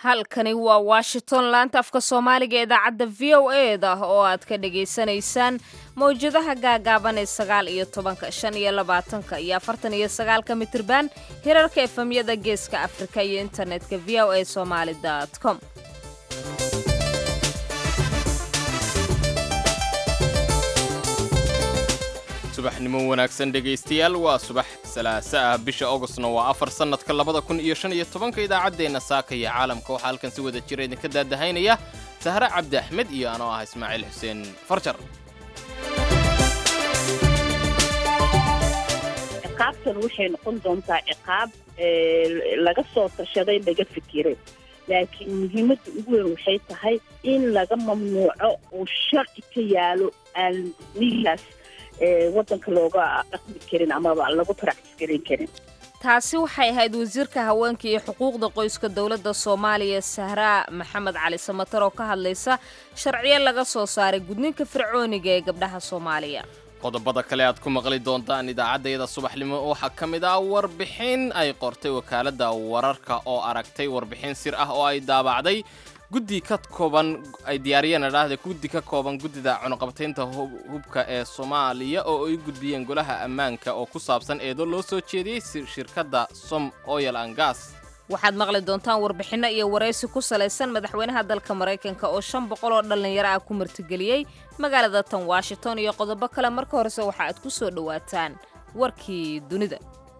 halkani waa washington laanta afka soomaaliga ee idaacadda v o e da oo aad ka dhagaysanaysaan mawjadaha gaagaaban ee sagaal iyo tobanka shan iyo labaatanka iyo afartan iyo sagaalka mitirban hirarka efemyada geeska afrika iyo internetka v o a somaali com subaxnimo wanaagsan dhegaystayaal waa subax salaasa ah bisha augustna waa afar sannadka labada kun iyo shan iyo tobanka idaacaddeenna saaka iyo caalamka waxaa halkan si wada jira idinka daadahaynaya sahre cabdi axmed iyo anoo ah ismaaciil xuseen farjar ciqaabtan waxay noqon doontaa ciqaab laga soo tashaday laga fikiray laakiin muhiimadda ugu weyn waxay tahay in laga mamnuuco uu sharci ka yaalo aan nigaas wadanka looga dhaqmi karin amaba lagu practis garin karin taasi waxay ahayd wasiirka haweenka iyo xuquuqda qoyska dowladda soomaaliya sahraa maxamed cali samatar oo ka hadlaysa sharciyo laga soo saaray gudninka fircooniga ee gabdhaha soomaaliya qodobada kale aad ku maqli doontaan idaacaddayada subaxnimo waxaa ka mid ah warbixin ay qortay wakaaladda wararka oo aragtay warbixin sir ah oo ay daabacday guddi ka kooban ay diyaariyeen adhaahda guddi ka kooban guddida cunuqabataynta hubka ee soomaaliya oo ay gudbiyeen golaha ammaanka oo ku saabsan eedo loo soo jeediyey shirkadda som oyal an gas waxaad maqli doontaan warbixinno iyo waraysi ku salaysan madaxweynaha dalka maraykanka oo shan boqol oo dhallinyaro ah ku martigeliyey magaalada tan washington iyo qodobo kale marka horese waxa aad ku soo dhowaataan warkii dunida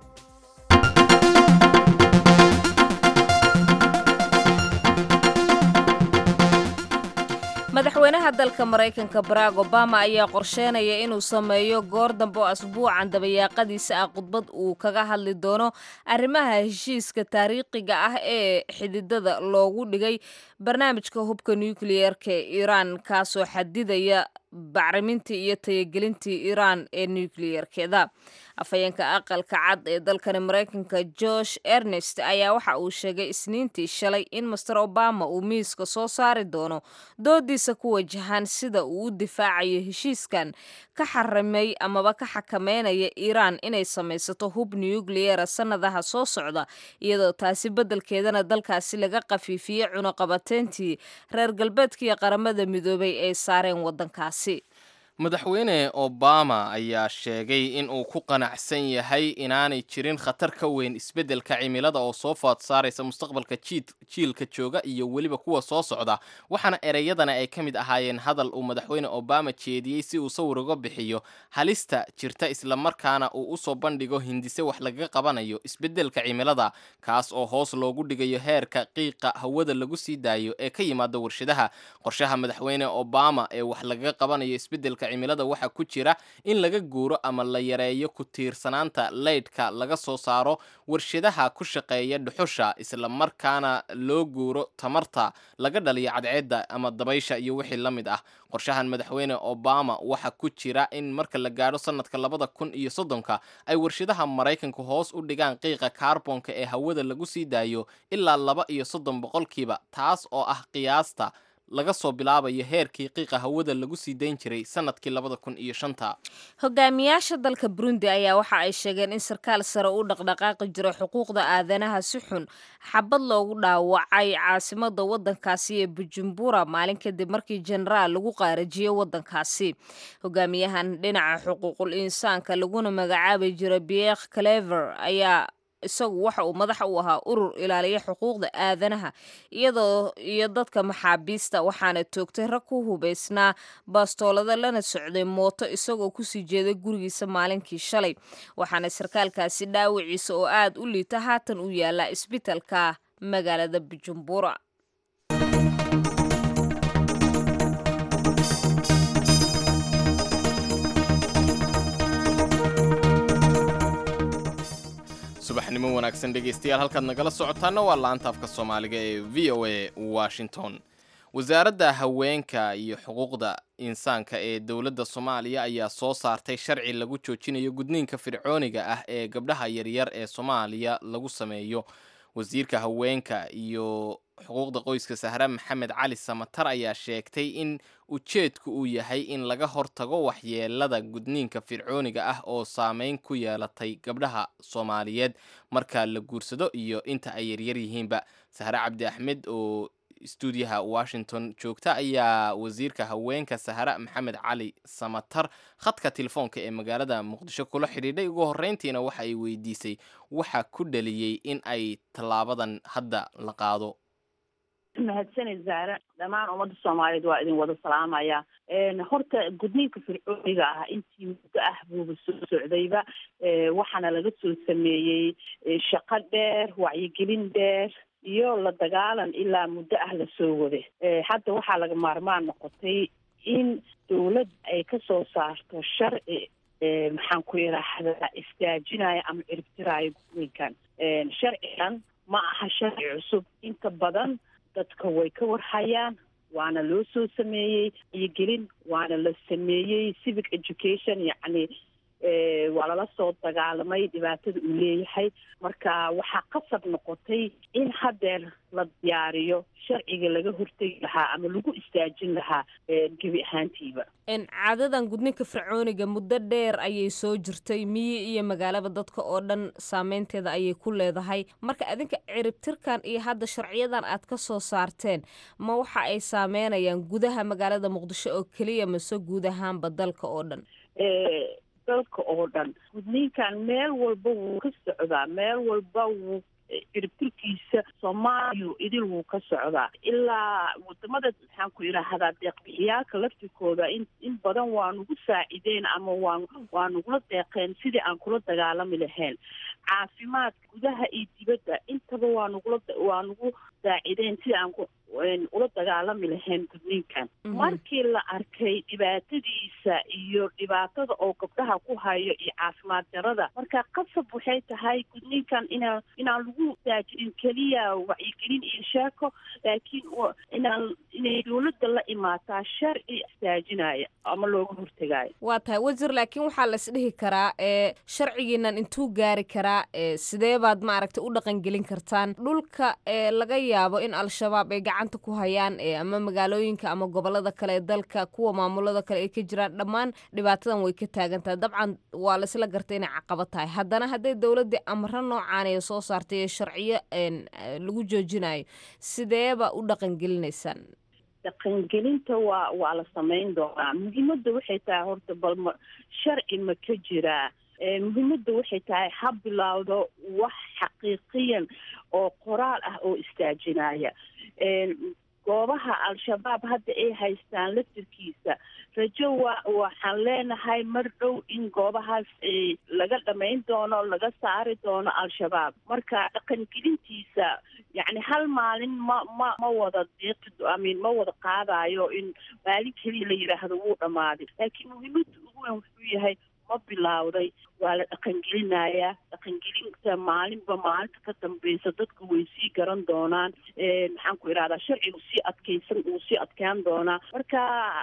madaxweynaha dalka maraykanka barack obama ayaa qorsheynaya inuu sameeyo goor dambe oo asbuucan dabayaaqadiisa ah khudbad uu kaga hadli doono arrimaha heshiiska taariikhiga ah ee xididada loogu dhigay barnaamijka hubka nukliyeerka ee iiraan kaasoo xadidaya bacrimintii iyo tayagelintii iiraan ee nukliyeerkeeda afhayeenka aqalka cad ee dalkani maraykanka josh ernest ayaa waxa uu sheegay isniintii shalay in master obama uu miiska soo saari doono doodiisa ku wajahan sida uu u difaacayo heshiiskan ka xarimay amaba ka xakameynaya iiraan inay samaysato hub nukliyera sannadaha soo socda iyadoo taasi beddelkeedana dalkaasi laga qafiifiyey cunuqabateyntii reer galbeedkaiyo qaramada midoobay ay saareen waddankaasi madaxweyne obama ayaa sheegay in uu ku qanacsan yahay inaanay jirin khatar ka weyn isbeddelka cimilada oo soo food saaraysa mustaqbalka jiilka jooga iyo weliba kuwa soo socda waxaana ereyadana ay ka mid ahaayeen hadal uu madaxweyne obama jeediyey si uu sawir uga bixiyo halista jirta islamarkaana uu usoo bandhigo hindise wax lagaga qabanayo isbeddelka cimilada kaas oo hoos loogu dhigayo heerka qiiqa hawada lagu sii daayo ee ka yimaada warshadaha qorshaha madaxweyne obama ee wax lagaga qabanayo isbeddelka cimilada waxaa ku jira in laga guuro ama la yareeyo ku tiirsanaanta leydhka laga soo saaro warshadaha ku shaqeeya dhuxusha islamarkaana loo guuro tamarta laga dhaliyo cadceedda ama dabaysha iyo wixii la mid ah qorshahan madaxweyne obama waxaa ku jira in marka la gaadho sannadka labada kun iyo soddonka ay warshadaha maraykanku hoos u dhigaan qiiqa kaarbonka ee hawada lagu sii daayo ilaa laba iyo soddon boqolkiiba taas oo ah qiyaasta laga soo bilaabayo heerkii qiiqa hawada lagu sii dayn jiray sannadkii labada kun iyo shanta hogaamiyaasha dalka burundi ayaa waxa ay sheegeen in sarkaal sare u dhaqdhaqaaqi jiro xuquuqda aadanaha si xun xabad loogu dhaawacay caasimada waddankaasi ee bujumbura maalin kadib markii jenaraal lagu qaarajiyey waddankaasi hogaamiyahan dhinaca xuquuqul insaanka laguna magacaabi jiro biekh clever ayaa isagu waxa uu madax u ahaa urur ilaaliya xuquuqda aadanaha iyadoo iyo dadka maxaabiista waxaana toogtay rag ku hubaysnaa baastoolada lana socday mooto isagoo kusii jeeday gurigiisa maalinkii shalay waxaana sarkaalkaasi dhaawiciisa oo aad u liita haatan u yaala isbitalka magaalada bujumbura subaxnimo wanaagsan dhegaystayaal halkaad nagala socotaana waa laanta afka soomaaliga ee v o a washington wasaaradda haweenka iyo xuquuqda insaanka ee dowladda soomaaliya ayaa soo saartay sharci lagu joojinayo gudniinka fircooniga ah ee gabdhaha yaryar ee soomaaliya lagu sameeyo wasiirka haweenka iyo xuquuqda qoyska sahre maxamed cali samatar ayaa sheegtay in ujeedku uu yahay in laga hortago waxyeelada gudniinka fircooniga ah oo saameyn ku yeelatay gabdhaha soomaaliyeed marka la guursado iyo inta ay yaryar yihiinba sahre cabdi axmed oo stuudiyaha washington joogta ayaa wasiirka haweenka sahre maxamed cali samatar khadka telefoonka ee magaalada muqdisho kula xidhiidhay ugu horreyntiina waxa ay weydiisay waxa ku dhaliyey in ay tallaabadan hadda la qaado mahadsanid zaare dhammaan ummadda soomaaliyeed waa idin wada salaamaya horta gudniinka fircooniga ah intii muddo ah buuba soo socdayba waxaana laga soo sameeyey shaqo dheer wacyigelin dheer iyo la dagaalan ilaa muddo ah lasoo wade hadda waxaa laga maarmaan noqotay in dawlad ay kasoo saarto sharci maxaan ku yidhaahdaa istaajinaya ama ciribtiraayo gudniinkan sharcigan ma aha sharci cusub inta badan dadka way ka warhayaan waana loo soo sameeyey iyogelin waana la sameeyey civic education yacni waa lala soo dagaalamay dhibaatada uu leeyahay marka waxaa qasab noqotay in haddeer la diyaariyo sharciga laga hortegi lahaa ama lagu istaajin lahaa gebi ahaantiiba caadadan gudninka fircooniga muddo dheer ayay soo jirtay miyi iyo magaalaba dadka oo dhan saameynteeda ayay ku leedahay marka adinka ciribtirkan iyo hadda sharciyadan aad ka soo saarteen ma waxa ay saameynayaan gudaha magaalada muqdisho oo keliya mase guud ahaanba dalka oo dhan dalka oo dhan gudniinkan meel walba wuu ka socdaa meel walba wuu ciribtirkiisa soomaaliya idil wuu ka socdaa ilaa wadamada maxaan ku yidhaahdaa deeqbixiyaalka laftirkooda in in badan waa nugu saacideen ama waa waa nugula deeqeen sidii aan kula dagaalami lahayn caafimaadka gudaha iyo dibadda intaba waa nugula waa nugu saacideen sidii aan ku ula dagaalami lahayn gudniinkan markii la arkay dhibaatadiisa iyo dhibaatada oo gabdhaha ku hayo iyo caafimaad darada marka qasab waxay tahay gudniinkan inaan inaan lagu saajinin keliya wacyigelin iyo sheeko laakiin inaan inay dawladda la imaataa sharci saajinaya ama looga hortegaayo waa tahay wasiir laakiin waxaa la isdhihi karaa ee sharcigiinan intuu gaari karaa ee sidee baad maaragtay u dhaqangelin kartaan dhulka ee laga yaabo in al-shabaab ay gacanta ku hayaan ee ama magaalooyinka ama gobolada kale ee dalka kuwa maamulada kale ay ka jiraan dhammaan dhibaatadan way ka taagan tahay dabcan waa laisla gartay inay caqabad tahay haddana hadday dowladdii amro noocaan ee soo saartay ee sharciyo lagu joojinayo sideeba u dhaqangelinaysaan dhaqangelinta waa waa la samayn doonaa muhiimadda waxay tahay horta bal ma sharci ma ka jiraa muhiimadda waxay tahay ha bilowdo wax xaqiiqiyan oo qoraal ah oo istaajinaya goobaha al-shabaab hadda ay haystaan laftirkiisa rajo wa waxaan leenahay mar dhow in goobahaas laga dhamayn doono laga saari doono al-shabaab marka dhaqangelintiisa yacni hal maalin ma ma ma wada deeqi amin ma wada qaadayo in maalin keliya la yidhaahdo wuu dhammaaday laakiin muhiimadda ugu weyn wuxuu yahay ma bilowday waa la dhaqangelinayaa dhaqangelinta maalinba maalinta ka dambeysa dadku way sii garan doonaan maxaan ku idhahdaa sharcigu sii adkaysan uu sii adkaan doonaa marka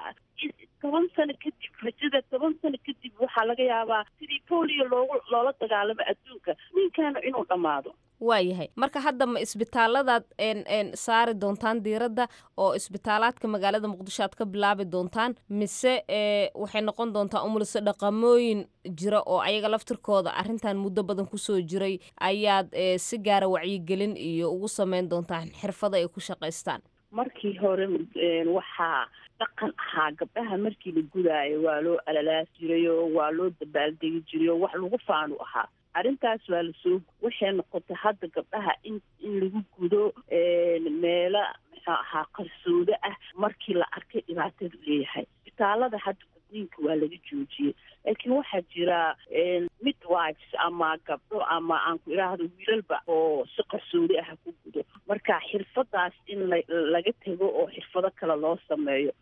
toban sano kadib rajada toban sano kadib waxaa laga yaabaa sidii polio loogu loola dagaalamo adduunka ninkaana inuu dhammaado waayahay marka hadda ma isbitaalladaad n saari doontaan diiradda oo isbitaalaadka magaalada muqdisho aad ka bilaabi doontaan mise waxay noqon doontaa umulise dhaqamooyin jira oo ayaga laftirkooda arrintan muddo badan kusoo jiray ayaad si gaara wacyigelin iyo ugu sameyn doontaan xirfada ay ku shaqaystaan markii hore waxaa dhaqan ahaa gabdhaha markii la gudaayo waa loo alalaas jiray oo waa loo dabaaldegi jiray oo wax lagu faanu ahaa arrintaas waa lasoo waxay noqotay hadda gabdhaha in in lagu gudo meelo muxuu ahaa qarsoodo ah markii la arkay dhibaatadu leeyahay isbitaalada hadda gudniinka waa laga joojiyey laakiin waxaa jira midwives ama gabdho ama aan ku idhaahdo wiilalba oo si qarsoodi ah ku gudo marka xirfadaas in la laga tego oo xirfado kale loo sameeyo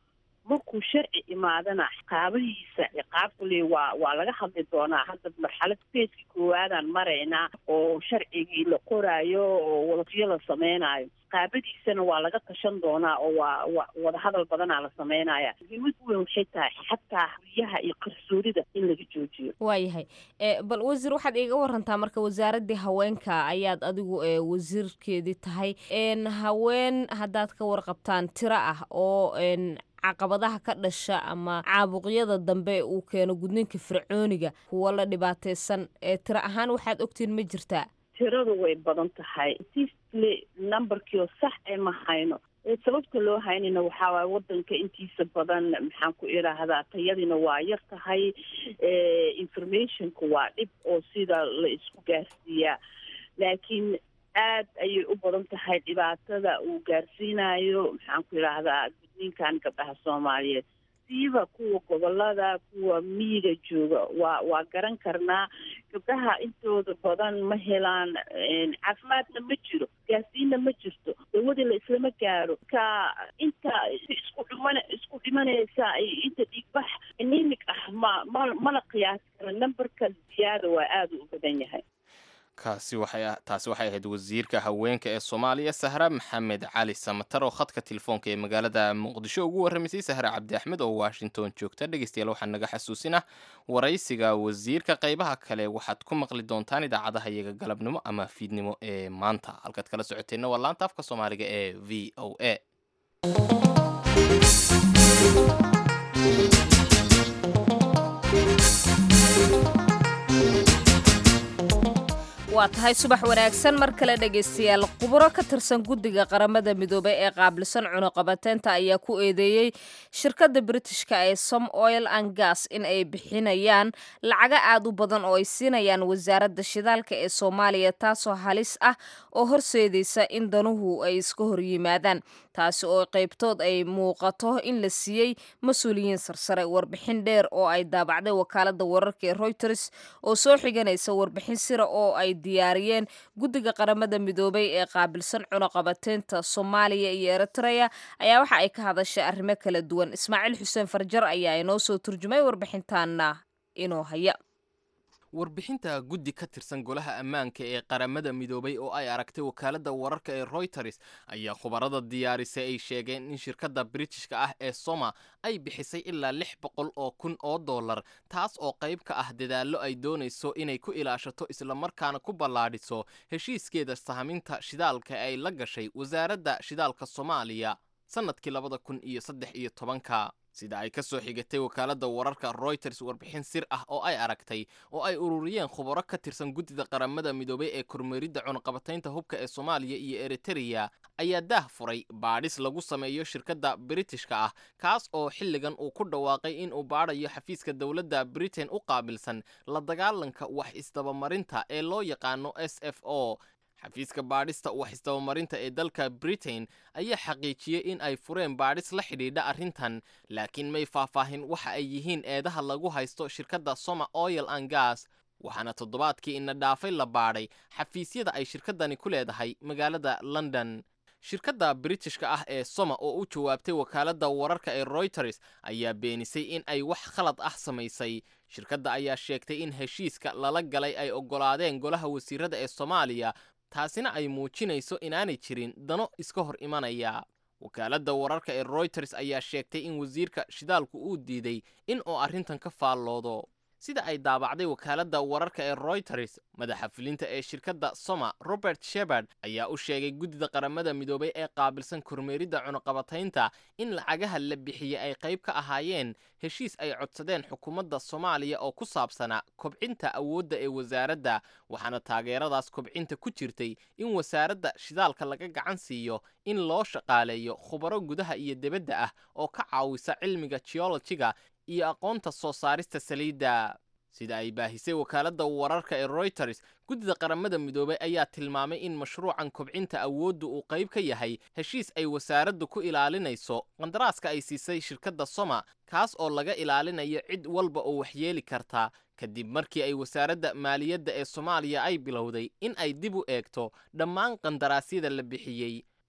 markuu sharci imaadana qaabahiisa ciqaabkule waa waa laga hadli doonaa hadda marxalad feeski koowaadaan maraynaa oo sharcigii la qoraayo oo wadafyo la sameynaayo qaabadiisana waa laga tashan doonaa oo waa wa wadahadal badanaa la sameynaya muhiimad weyn waxay tahay xataa huriyaha iyo qarsoonida in laga joojiyo waayahay bal wasiir waxaad iiga warantaa marka wasaaraddii haweenka ayaad adigu wasiirkeedii tahay haween haddaad ka warqabtaan tiro ah oo caqabadaha ka dhasha ama caabuqyada dambe uu keeno gudniinka fircooniga kuwa la dhibaataysan ee tiro ahaan waxaad ogtiin ma jirtaa tiradu way badan tahay sisle numberkiio sax ee ma hayno sababta loo haynayna waxaa waay wadanka intiisa badan maxaan ku idhaahdaa tayadiina waa yar tahay informationka waa dhib oo sida la isku gaarsiiyaa laakiin aad ayay u badan tahay dhibaatada uu gaarsiinayo maxaan ku idhaahdaa gudniinkan gabdhaha soomaaliyeed siiba kuwa gobolada kuwa miyiga jooga waa waa garan karnaa gabdhaha intooda badan ma helaan caafimaadna ma jiro gaasiinna ma jirto dawadii la islama gaaro ka inta isku dhiman isku dhimanaysa inta dhiigbax anemic ah ma ma mana qiyaasi karo numberka ziyaada waa aada u badan yahay kaasi waxay taasi waxay ahayd wasiirka haweenka ee soomaaliya sahra maxamed cali samatar oo khadka telefoonka ee magaalada muqdisho ugu warramaysay sahra cabdi axmed oo washington joogta dhegeystayaal waxaa naga xasuusinah waraysiga wasiirka qaybaha kale waxaad ku maqli doontaan idaacadaha iyaga galabnimo ama fiidnimo ee maanta halkaad kala socoteenna waa laanta afka soomaaliga ee v o a waa tahay subax wanaagsan mar kale dhegaystayaal khuburo ka tirsan guddiga qaramada midoobey ee qaabilsan cunuqabateynta ayaa ku eedeeyey shirkadda britishka ee som oil and gas in ay bixinayaan lacaga aad u badan oo ay siinayaan wasaaradda shidaalka ee soomaaliya taasoo halis ah oo horseedaysa in danuhu ay iska horyimaadaan taasi oo qaybtood ay muuqato in la siiyey mas-uuliyiin sarsare warbixin dheer oo ay daabacday wakaalada wararka ee reuters oo soo xiganaysa warbixin sira oo ay diyaariyeen guddiga qaramada midoobay ee qaabilsan cunuqabateynta soomaaliya iyo eritrea ayaa waxa ay ka hadashay arrimo kala duwan ismaaciil xuseen farjar ayaa inoo soo turjumay warbixintaana inoo haya warbixinta guddi ka tirsan golaha ammaanka ee qaramada midoobay oo ay aragtay wakaaladda wararka ee reuters ayaa khubarada diyaarisay ay sheegeen in shirkadda britishka ah ee soma ay bixisay ilaa lix boqol oo kun oo dollar taas oo qayb ka ah dadaallo ay doonayso inay ku ilaashato islamarkaana ku ballaadhiso heshiiskeeda sahaminta shidaalka ay la gashay wasaaradda shidaalka soomaaliya sannadkii labada kun iyo saddex iyo tobanka sida ay ka soo xigatay wakaaladda wararka reuters warbixin sir ah oo ay aragtay oo ay ururiyeen khubaro ka tirsan guddida qaramada midoobay ee kormeeridda cunuqabataynta hubka ee soomaaliya iyo eritereya ayaa daah furay baadhis lagu sameeyo shirkadda britishka ah kaas oo xilligan uu ku dhawaaqay in uu baadhayo xafiiska dowladda britain u qaabilsan la dagaalanka wax isdabamarinta ee loo yaqaano s f o xafiiska baadhista wax isdabamarinta ee dalka britain ayaa xaqiijiyey in ay fureen baadhis la xidhiidha arrintan laakiin may faahfaahin waxa ay yihiin eedaha lagu haysto shirkadda soma oil and gas waxaana toddobaadkii ina dhaafay la baadhay xafiisyada ay shirkaddani ku leedahay magaalada london shirkadda britishka ah ee soma oo u jawaabtay wakaaladda wararka ee reuters ayaa beenisay in ay wax khalad ah samaysay shirkadda ayaa sheegtay in heshiiska lala galay ay oggolaadeen golaha wasiirada ee soomaaliya taasina ay muujinayso inaanay jirin dano iska hor imanaya wakaaladda wararka ee reuters ayaa sheegtay in wasiirka shidaalku uu diiday in uu arrintan ka faalloodo sida ay daabacday wakaaladda wararka ee reuters madaxa fulinta ee shirkadda soma robert shebard ayaa u sheegay guddida qaramada midoobay ee qaabilsan kormeeridda cunuqabataynta in lacagaha la bixiyey ay qayb ka ahaayeen heshiis ay codsadeen xukuumadda soomaaliya oo ku saabsanaa kobcinta awoodda ee wasaaradda waxaana taageeradaas kobcinta ku jirtay in wasaaradda shidaalka laga gacan siiyo in loo shaqaaleeyo khubaro gudaha iyo debadda ah oo ka caawisa cilmiga geologiga iyo aqoonta soo saarista saliidda sida ay baahisay wakaaladda wararka ee reuters guddida qaramada midoobay ayaa tilmaamay in mashruucan kobcinta awooddu uu qayb ka yahay heshiis ay wasaaraddu ku ilaalinayso qandaraaska ay siisay shirkadda soma kaas oo laga ilaalinayo cid walba oo waxyeeli karta kadib markii ay wasaaradda maaliyadda ee soomaaliya ay bilowday in ay dib u eegto dhammaan qandaraasyada la bixiyey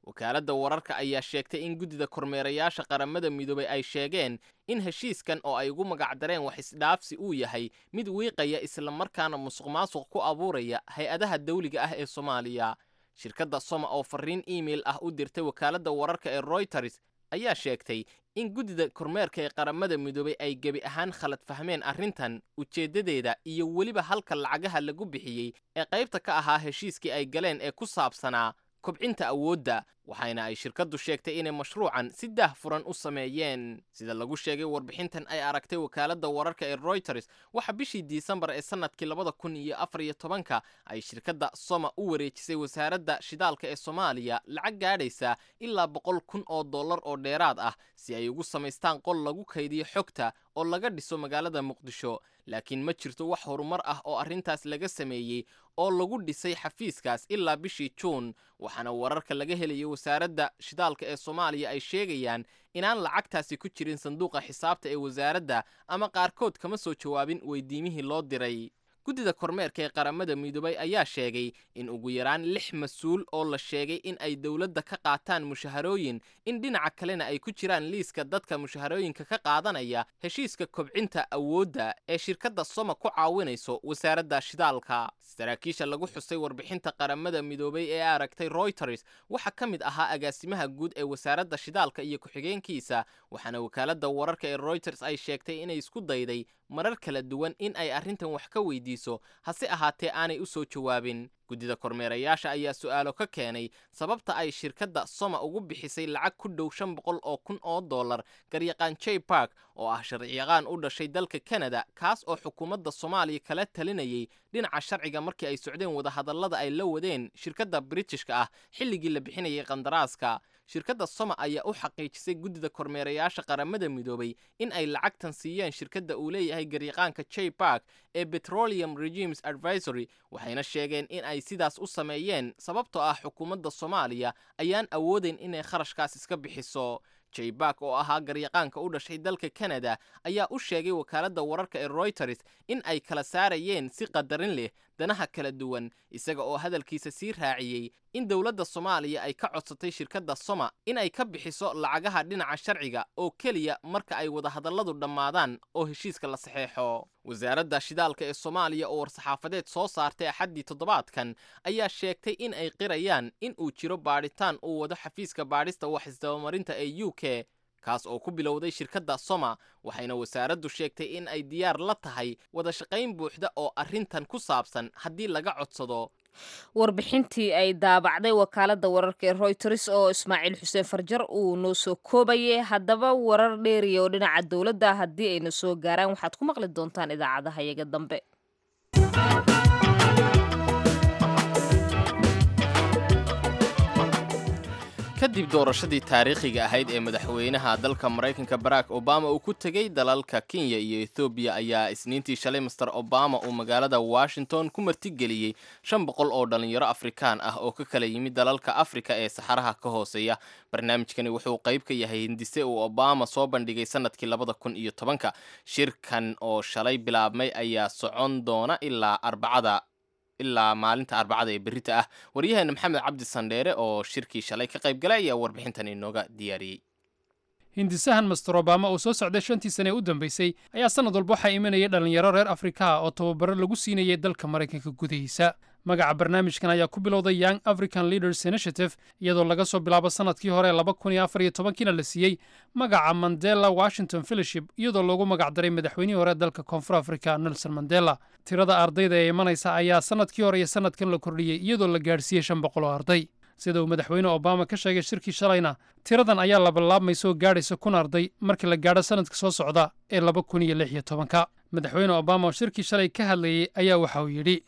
wakaaladda wararka ayaa sheegtay in guddida kormeerayaasha qaramada midoobay ay sheegeen in heshiiskan oo ay ugu magacdareen wax isdhaafsi uu yahay mid wiiqaya islamarkaana musuq maasuq ku abuuraya hay-adaha dawliga ah ee soomaaliya shirkadda soma oo farriin iimail ah u dirtay wakaaladda wararka ee royters ayaa sheegtay in guddida kormeerka ee qaramada midoobay ay gebi ahaan khalad fahmeen arrintan ujeeddadeeda iyo weliba halka lacagaha lagu bixiyey ee qaybta ka ahaa heshiiskii ay galeen ee ku saabsanaa kobcinta awoodda waxayna ay shirkaddu sheegtay inay mashruucan si daah furan u sameeyeen sida lagu sheegay warbixintan ay aragtay wakaaladda wararka ee royters waxa bishii disembar ee sannadkii labada kun iyo afar iyo tobanka ay shirkadda soma u wareejisay wasaaradda shidaalka ee soomaaliya lacag gaadhaysa ilaa boqol kun oo dollar oo dheeraad ah si ay ugu samaystaan qol lagu kaydiyo xogta oo laga dhiso magaalada muqdisho laakiin ma jirto wax horumar ah oo arrintaas laga sameeyey oo lagu dhisay xafiiskaas ilaa bishii juun waxaana wararka laga helayay wasaaradda shidaalka ee soomaaliya ay sheegayaan inaan lacagtaasi ku jirin sanduuqa xisaabta ee wasaaradda ama qaarkood kama soo jawaabin weydiimihii loo diray guddida kormeerka ee qaramada midoobay ayaa sheegay in ugu yaraan lix mas-uul oo la sheegay in ay dowladda ka qaataan mushaharooyin in dhinaca kalena ay ku jiraan liiska dadka mushaharooyinka ka qaadanaya heshiiska kobcinta awoodda ee shirkadda soma ku caawinayso wasaaradda shidaalka saraakiisha lagu xusay warbixinta qaramada midoobay ee aragtay royters waxaa ka mid ahaa agaasimaha guud ee wasaaradda shidaalka iyo ku-xigeenkiisa waxaana wakaaladda wararka ee royters ay sheegtay inay isku dayday marar kala duwan in ay arrintan wax ka weydiiso hase ahaatee aanay u soo jawaabin guddida kormeerayaasha ayaa su'aalo ka keenay sababta ay shirkadda soma ugu bixisay lacag ku dhow shan boqol oo kun oo dollar garyaqaan jay bark oo ah sharciyaqaan u dhashay dalka kanada kaas oo xukuumadda soomaaliya kala talinayay dhinaca sharciga markii ay socdeen wadahadallada ay la wadeen shirkadda britishka ah xilligii la bixinayay qandaraaska shirkadda soma ayaa u xaqiijisay guddida kormeerayaasha qaramada midoobay in ay lacagtan siiyeen shirkadda uu leeyahay garyaqaanka jay bark ee petroleum regimes advisory waxayna sheegeen in ay sidaas u sameeyeen sababtoo ah xukuumadda soomaaliya ayaan awoodayn inay kharashkaas iska bixiso jay bark oo ahaa garyaqaanka u dhashay dalka kanada ayaa u sheegay wakaaladda wararka ee royters in ay kala saarayeen si qadarin leh danaha kala duwan isaga oo hadalkiisa sii raaciyey in dowladda soomaaliya ay ka codsatay shirkadda soma in ay ka bixiso lacagaha dhinaca sharciga oo keliya marka ay wadahadalladu dhammaadaan oo heshiiska la saxeexo wasaaradda shidaalka ee soomaaliya oo war-saxaafadeed soo saartay axaddii toddobaadkan ayaa sheegtay in ay qirayaan in uu jiro baadhitaan uu wado xafiiska baadhista wax isdabamarinta ee u k kaas oo ku bilowday shirkadda soma waxayna wasaaraddu sheegtay in ay diyaar la tahay wada shaqayn buuxda oo arrintan ku saabsan haddii laga codsado warbixintii ay daabacday wakaaladda wararka ee royters oo ismaaciil xuseen farjar uu noo soo koobayay haddaba warar dheeriya oo dhinaca dowladda haddii ayna soo gaaraan waxaad ku maqli doontaan idaacadaha iyaga dambe kadib doorashadii taariikhiga ahayd ee madaxweynaha dalka maraykanka barack obama uu ku tegey dalalka kenya iyo ethoobiya ayaa isniintii shalay master obama uu magaalada washington ku martigeliyey shan boqol oo dhalinyaro afrikaan ah oo ka kala yimid dalalka afrika ee saxaraha ka hooseeya barnaamijkani wuxuu qayb ka yahay hindise uu obama soo bandhigay sanadkii labada kun iyo tobanka shirkan oo shalay bilaabmay ayaa socon doona ilaa arbacada ilaa maalinta arbacada ee berrita ah waryaheena maxamed cabdi sandheere oo shirkii shalay ka qayb galay ayaa warbixintan inooga diyaariyey hindisahan master obama uu soo socday shantii sane ee u dambeysay ayaa sannad walba waxaa imanayay dhallinyaro reer afrikaha oo tababaro lagu siinayay dalka maraykanka gudihiisa magaca barnaamijkan ayaa ku bilowday young african leaders initiative iyadoo laga soo bilaabo sannadkii hore laba kun iyo afar iyo tobankiina la siiyey magaca mandela washington fellowship iyadoo loogu magacdaray madaxweynihii hore dalka koonfur africa nelson mandela tirada ardayda ee imanaysa ayaa sannadkii hore iyo sannadkan la kordhiyey iyadoo la gaadhsiiyey shan boqol oo arday sida uu madaxweyne obama ka sheegay shirkii shalayna tiradan ayaa labalaabmaysa oo gaadhaysa kun arday markii la gaadho sannadka soo socda ee laba kun iyo lix iyo tobanka madaxweyne obama oo shirkii shalay ka hadlayey ayaa waxa uu yidhi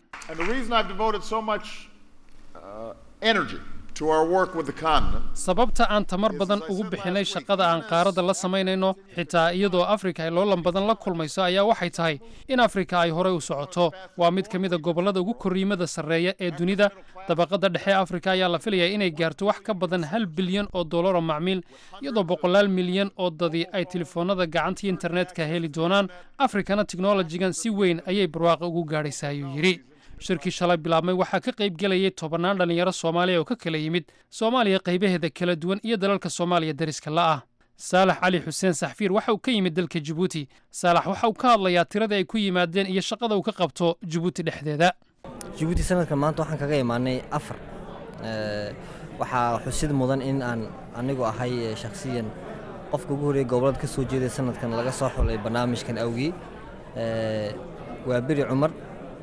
sababta aan tamar badan ugu bixinay shaqada aan qaaradda la samaynayno xitaa iyadoo afrika ay loolan badan la kulmayso ayaa waxay tahay in afrika ay horey u socoto waa mid ka mida gobollada ugu korriimada sarreeya ee dunida dabaqadda dhexe afrika ayaa la filayaa inay gaarto wax ka badan hal bilyan oo dollar oo macmiil iyadoo boqolaal milyan oo dadi ay telefoonnada gacanta iyo internetka heli doonaan afrikana teknolojigan si weyn ayay barwaaqa ugu gaadhaysaa ayuu yidhi shirkii shalay bilaabmay waxaa ka qayb gelayay tobannaan dhallinyaro soomaaliya oo ka kala yimid soomaaliya qaybaheeda kala duwan iyo dalalka soomaaliya dariska la'ah saalax cali xuseen saxfiir waxa uu ka yimid dalka jibuuti saalax waxa uu ka hadlayaa tirada ay ku yimaadeen iyo shaqada uu ka qabto jibuuti dhexdeeda jibuuti sanadkan maanta waxaan kaga imaanay afar waxaa xusid mudan in aan anigu ahay shakhsiyan qofka ugu horreeyay gobolada ka soo jeeday sanadkan laga soo xulay barnaamijkan awgii waa beri cumar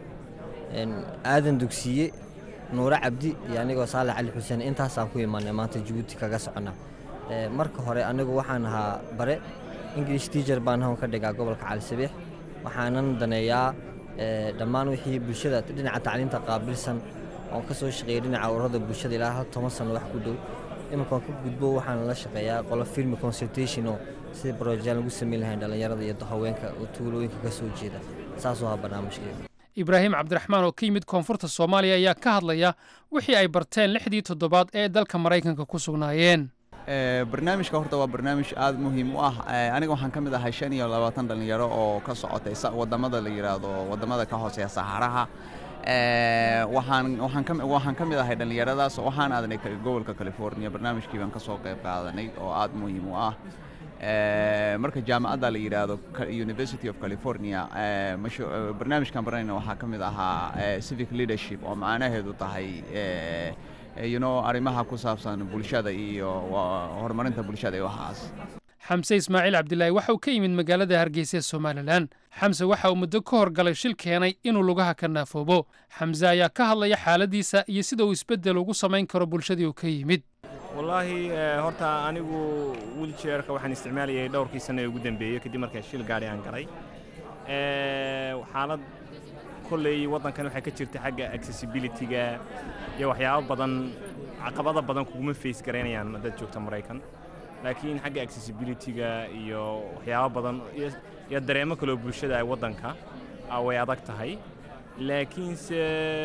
aadan dugsiye nuure cabdi iyo anigoo saalax cali xuseen intaasaan ku imaanay maanta jibuuti kaga socona marka hore anigu waxaan ahaa bare english teacher baan hawn ka dhigaa gobolka cali sabiix waxaanan daneeyaa dhammaan wixii bulshada dhinaca tacliinta qaabilsan oon ka soo shaqeeyay dhinaca ururada bulshada ilaa hal toban sano wax ku dhow iminkaan ka gudbo waxaan la shaqeeyaa qolo filmi consultation oo sida brojaan lagu samayn lahayn dhallinyarada iyo haweenka oo tuulooyinka ka soo jeeda saasuu ahaa barnaamijkeeda ibraahim cabdiraxmaan oo ka yimid koonfurta soomaaliya ayaa ka hadlaya wixii ay barteen lixdii toddobaad ee dalka maraykanka ku sugnaayeen barnaamijka horta waa barnaamij aada muhiim u ah aniga waxaan ka mid ahay shan iyo labaatan dhallinyaro oo ka socotay wadamada la yidhaahdo wadamada ka hooseeya saxaraha waxaan waxaan ka waxaan ka mid ahay dhallinyaradaas waxaan aadanay gobolka california barnaamijkii baan ka soo qayb qaadanay oo aada muhiim u ah marka jaamacadda la yidhaahdo university of california barnaamijkan baranayna waxaa ka mid ahaa civic leadership oo macnaheedu tahay you know arrimaha ku saabsan bulshada iyo horumarinta bulshada iyo waxaas xamse ismaaciil cabdilaahi waxa uu ka yimid magaalada hargeysa ee somalilan xamse waxa uu muddo ka horgalay shil keenay inuu lugaha ka naafoobo xamse ayaa ka hadlaya xaaladiisa iyo sida uu isbeddel ugu samayn karo bulshadii uu ka yimid wallaahi horta anigu wiljeerka waxaan isticmaalayay dhowrkii sanno ee ugu dambeeyey kadib markaa shil gaari aan galay xaalad kolley waddankan waxaa ka jirta xagga accessibilityga iyo waxyaabo badan caqabada badan kuguma face garaynayaan dad joogta maraykan laakiin xagga accessibilityga iyo waxyaabo badan iyo dareemo kaloo bulshada ay waddanka way adag tahay laakiinse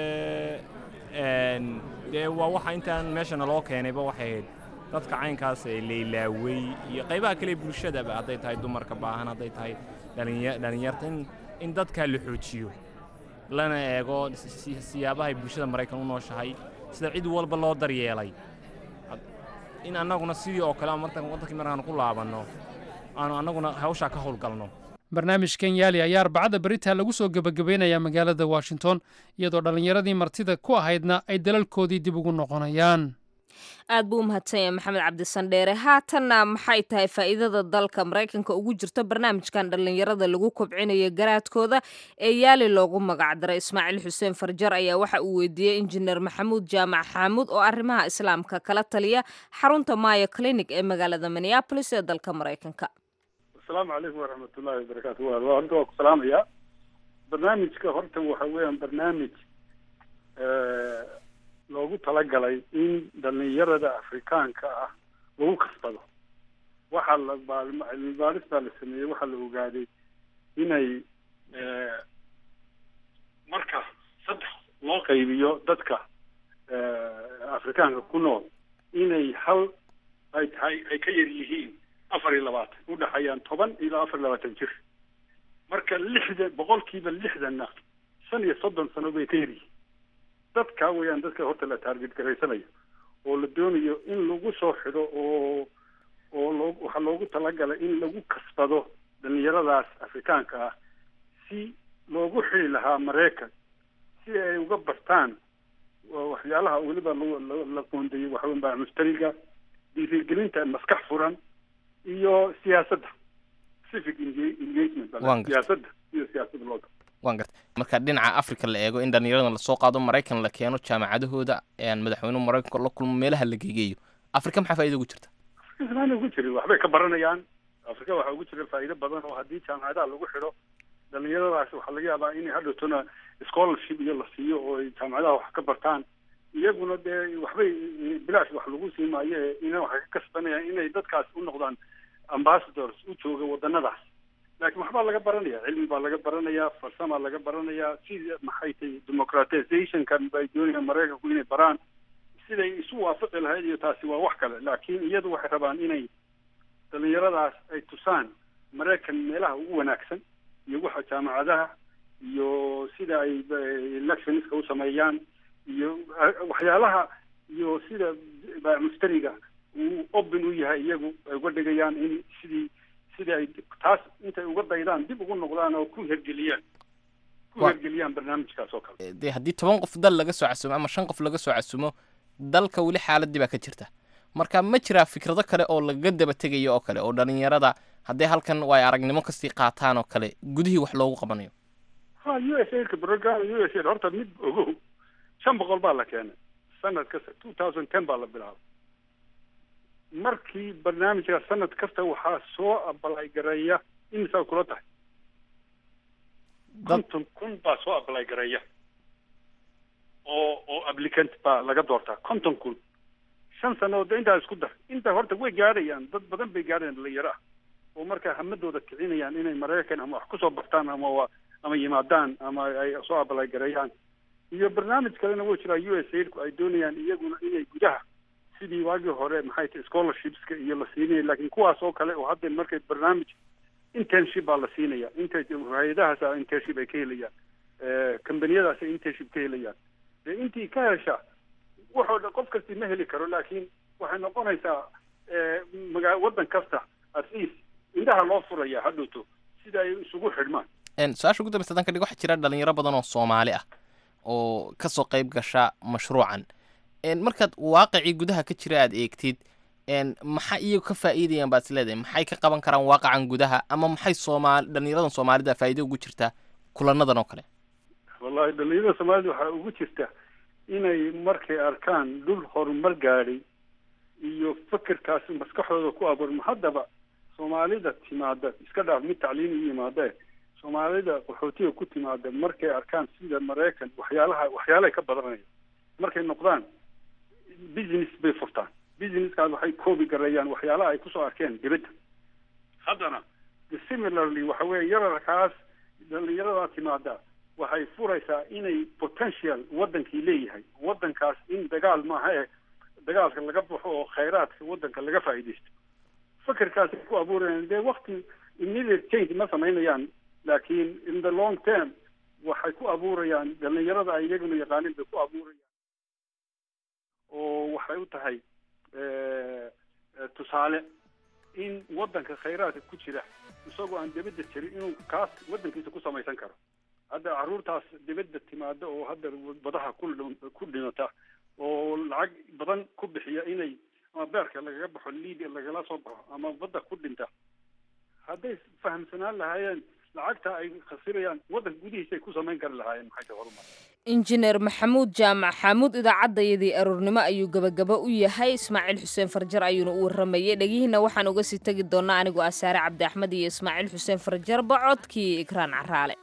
dee waa waxa intaan meeshana loo keenayba waxay ahayd dadka caynkaas ee laylaawey iyo qaybaha kale bulshadaba hadday tahay dumarka baahan hadday tahay dhallinyarta in dadkaa la xoojiyo lana eego siyaabahay bulshada maraykan u nooshahay sida cid walba loo daryeelay in annaguna sidii oo kale waddankii markaan ku laabanno aanu annaguna hawshaa ka howlgalno barnaamijkan yaali ayaa arbacada beritaa lagu soo gebagabaynayaa magaalada washington iyadoo dhallinyaradii martida ku ahaydna ay dalalkoodii dib ugu noqonayaan aad buu u mahadsan yahay maxamed cabdisandheere haatanna maxay tahay faa'iidada dalka maraykanka ugu jirto barnaamijkan dhallinyarada lagu kobcinayo garaadkooda ee yaali loogu magacdaray ismaaciil xuseen farjar ayaa waxa uu weydiiyey injineer maxamuud jaamac xaamuud oo arrimaha islaamka kala taliya xarunta maayo clinic ee magaalada minneabolis ee dalka maraykanka asalaamu calaykum waraxmatullaahi wabarakaatu wa horta waa ku salaamayaa barnaamijka horta waxa weeyaan barnaamij loogu talagalay in dhalinyarada afrikaanka ah lagu kasbado waxaa la cilmi baaris baa la sameeyey waxaa la ogaaday inay marka saddex loo qaybiyo dadka afrikaanka ku nool inay hal ay tahay ay ka yar yihiin afar iyo labaatan u dhexeeyaan toban ilaa afar iyo labaatan jir marka lixdan boqolkiiba lixdanna shan iyo soddon sano bay ka yaryihiin dadka weeyaan dadka horta la taarget garaysanayo oo la doonayo in lagu soo xido oo oo loo waxaa loogu talagalay in lagu kasbado dhalinyaradaas afrikaanka ah si loogu xili lahaa maraykan si ay uga bartaan waxyaalaha weliba la qoondeeyey waxaweyn baa mushtariga dhiirigelinta maskax furan iyo siyaasadda civic engagement siyaasadda iyo siyaasadda loo waan gartay marka dhinaca africa la eego in dhallinyarada lasoo qaado maraykan la keeno jaamacadahooda madaxweynuhu maraykanka la kulmo meelaha la geegeeyo afrika maxaa faaida ugu jirta afrika ugu jirin waxbay ka baranayaan afrika waxaa ugu jira faa'iido badan oo haddii jaamacadaha lagu xidho dhalinyaradaas waxaa laga yaabaa inay hadhowtona scholarship iyo la siiyo oo ay jaamacadaha wax ka bartaan iyaguna dee waxbay bilaash wax lagu sii maayo ina waxay ka kasbanayaan inay dadkaas u noqdaan ambassadors u jooga wadanadaas laakiin waxbaa laga baranaya cilmi baa laga baranayaa farsamaa laga baranayaa sida maxay tahay democratizationkan bay doonayaan maraykanku inay baraan siday isu waafaqi lahayd iyo taasi waa wax kale laakiin iyadu waxay rabaan inay dhalinyaradaas ay tusaan maraykan meelaha ugu wanaagsan iyo waxa jaamacadaha iyo sida ay eh, electionska u sameeyaan iyo eh, waxyaalaha iyo sida baa mustariga uu open u yahay iyagu ay uga dhigayaan in sidii sidii ay taas intay uga daydaan dib ugu noqdaan oo ku hergeliyaan ku Wa- hergeliyaan barnaamijkaas oo kale dee haddii toban qof dal laga soo casumo ama shan qof laga soo casumo dalka weli xaaladii baa ka jirta marka ma jiraa fikrado kale oo lagaga daba tegayo oo kale oo dhalinyarada hadday halkan way aragnimo kasii qaataan oo kale gudihii wax loogu qabanayo ha u s a ka program u s a horta mid ogow shan boqol baa la keenay sanad kasta two thousand ten baa la bilaabay markii barnaamijka sanad kasta waxaa soo abalay gareeya imisaa kula tahay dad konton kun baa soo abalay gareeya oo oo applicant baa laga doortaa konton kun shan sanadood de intaa isku dar inta horta way gaadhayaan dad badan bay gaadhayaan dhalinyaro ah oo markaa hamadooda kicinayaan inay maraykan ama wax kusoo bartaan ama wa ama yimaadaan ama ay soo abalay gareeyaan iyo barnaamij kalena wuu jiraa u s aidku ay doonayaan iyaguna inay gudaha sidii waagii hore maxay tahay scholarshipska iyo la siinaya laakiin kuwaas oo kale oo hadda markay barnaamij internship baa la siinaya inta hay-adahaas internship ay ka helayaan kambaniyadaas ay internship ka helayaan dee intii ka hesha waxoo dhan qof kasti ma heli karo laakiin waxay noqonaysaa magaa waddan kasta at least indhaha loo furaya hadhowto sida ay isugu xidhmaan En, su-aasha ugu dambeysa hadan ka dhig waxaa jira dhalinyaro badan oo soomaali ah oo kasoo qayb gasha mashruucan En, markaad waaqicii gudaha ka jira aad eegtid en, maxaa iyagu ka faa'iidayaan baad isleedahay maxay ka qaban karaan waaqacan gudaha ama maxay soomaali dhalinyaradan soomaalida faa'iido ugu jirtaa kulanadan oo kale wallahi dhalinyarada soomaalida waxaa ugu jirta inay markay arkaan dhul horumar gaadhay iyo fikirkaas maskaxdooda ku abuurma haddaba soomaalida timaada iska dhaaf mid tacliim u yimaade soomaalida qaxootiga ku timaada markay arkaan sida maraykan waxyaalaha waxyaalahay ka badanaya markay noqdaan business bay furtaan businesskaas waxay koobi gareeyaan waxyaalaha ay kusoo arkeen dibadda haddana similarly waxa weeye yararkaas dhalinyaradaa timaada waxay furaysaa inay potential waddankii leeyahay waddankaas in dagaal maaha eh dagaalka laga baxo oo khayraadka waddanka laga faa'iidaysto fikirkaasay ku abuurayaan dee wakti immediate change ma samaynayaan laakiin in the long term waxay ku abuurayaan dhalinyarada ay iyaguna yaqaanin bay ku abuurayaan oo waxay u tahay tusaale in waddanka khayraadka ku jira isagoo aan dibadda jirin inuu kaas waddankiisa ku samaysan karo hadda carruurtaas dibadda timaada oo hadda badaha ku ku dhimata oo lacag badan ku bixiya inay ama beerka lagaga baxo liibia lagala soo baxo ama badda ku dhinta hadday fahamsanaan lahaayeen lacagta ay khasirayaan waddanka gudihiisa ay ku samayn kari lahaayeen maxay tahay horumar injineer maxamuud jaamac xaamuud idaacaddayadii aroornimo ayuu gabagaba u yahay ismaaciil xuseen farjar ayuuna u warramayay dhegihiina waxaan uga sii tegi doonnaa anigoo asaare cabdi axmed iyo ismaaciil xuseen farjar bacodkii ikraan caraale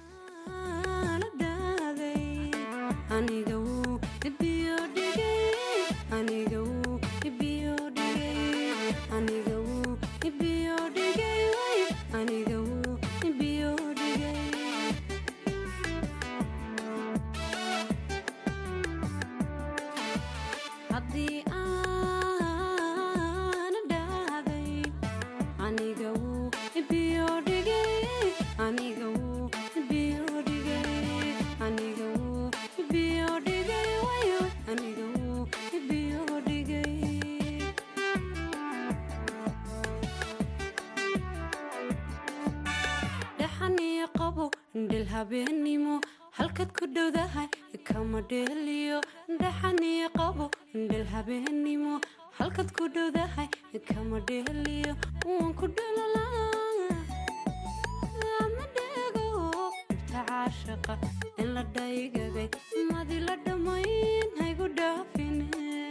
habeenimo halkaad ku dhowdahay kama dheeliyo dhaxaniyo qabo dhel habeenimo halkaad ku dhowdahay kama dheeliyo waan ku dhalolaa ama dhego ibta caashaqa in la dhaygagay madi la dhammayn haygu dhaafine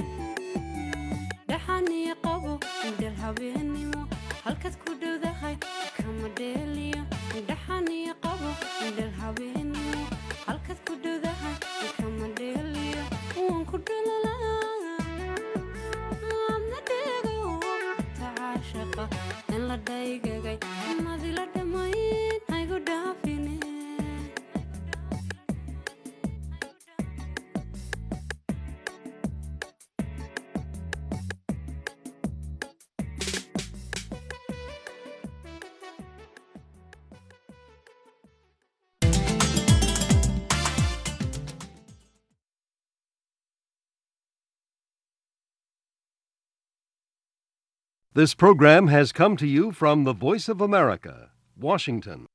dhaxaniyo qabo dhel habeenimo halkaad ku dhowdahay kama dheeliyo dhaxaniyo qabo dhel habeenimo halkaad ku dhowdahay kama dheeliyo waan ku dhalolaa ama dhego tacaashaqa in la dhaygagay madi la dhammayn haygu dhaafine This program has come to you from the Voice of America, Washington.